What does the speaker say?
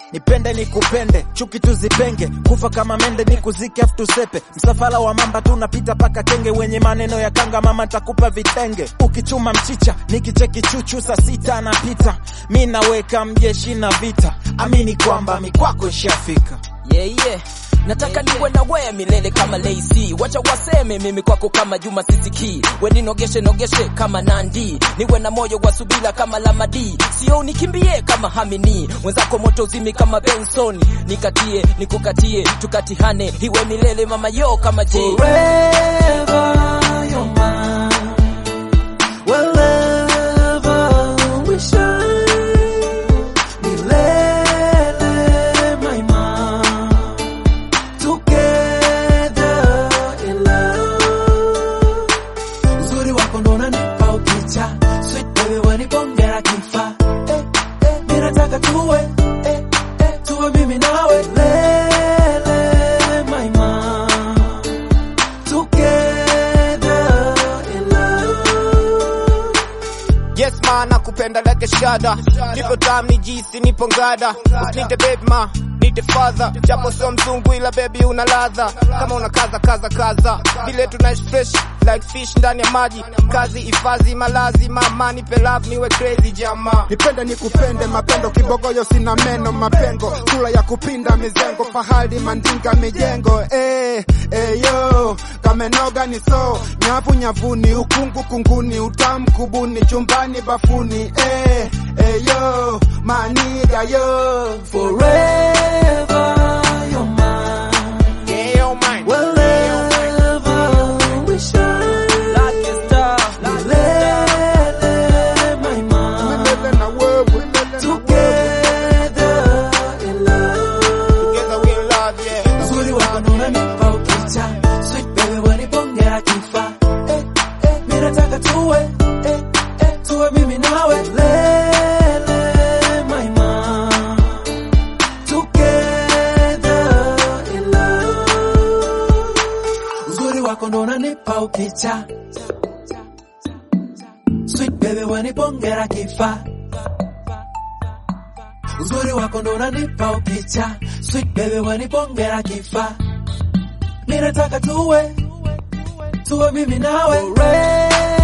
nipende nikupende, chuki tuzipenge, kufa kama mende nikuzike afu tusepe. Msafara wa mamba tunapita paka kenge, wenye maneno ya kanga mama takupa vitenge. Ukichuma mchicha nikicheki chuchu, saa sita anapita, mi naweka mjeshi na vita, amini kwamba mikwako ishafika. yeah, yeah. Nataka niwe na wewe milele kama Lacy, wacha waseme mimi kwako kama Juma Sisiki, we ninogeshe nogeshe kama Nandi, niwe na moyo wa subira kama Lamadi, sio unikimbie kama Hamini, mwenzako moto zimi kama Benson, nikatie nikukatie, tukatihane, iwe milele mama yo kama J. Forever you're mine. Wherever we shine. Milele my mom. Together in love. Uzuri wako ndo unanipa ukicha. Sweet baby wanipongera kifa. Eh, eh, mimi nataka tuwe. Eh, eh, tuwe mimi nawe. Milele my mom. Together in love. Yes ma nakupenda like a shada Nipo tam ni jisi nipo ngada Usinite baby ma nite father Japo sio mzungu ila baby una ladha Kama una kaza kaza kaza Vile tunaishi fresh like fish ndani ya maji Kazi hifadhi malazi mama nipe love niwe crazy jama nipende nikupende mapendo kibogoyo sina meno mapengo sura ya kupinda mizengo fahali mandinga mijengo eh, eh, yo kamenoga ni so nyavu nyavuni ukungu kunguni utamu kubuni chumbani bafuni eh, eh, yo maniga yo Forever you're mine. Yeah, yo man Wherever we shine. Lucky star, Milele, my mom. Milele na wewe, milele na Together in love. Together we in love yeah Uzuri wako ndo unanipa ukicha. Sweet baby wanipongera kifa. Eh, eh, mimi nataka tuwe. Eh, eh, tuwe mimi nawe. Lele, my mom. Together in love. Uzuri wako ndo unanipa ukicha. Sweet baby wanipongera kifa. Uzuri wako ndo unanipa ukicha. Sweet baby wanipongera kifa. Mimi nataka tuwe tuwe mimi nawe. Forever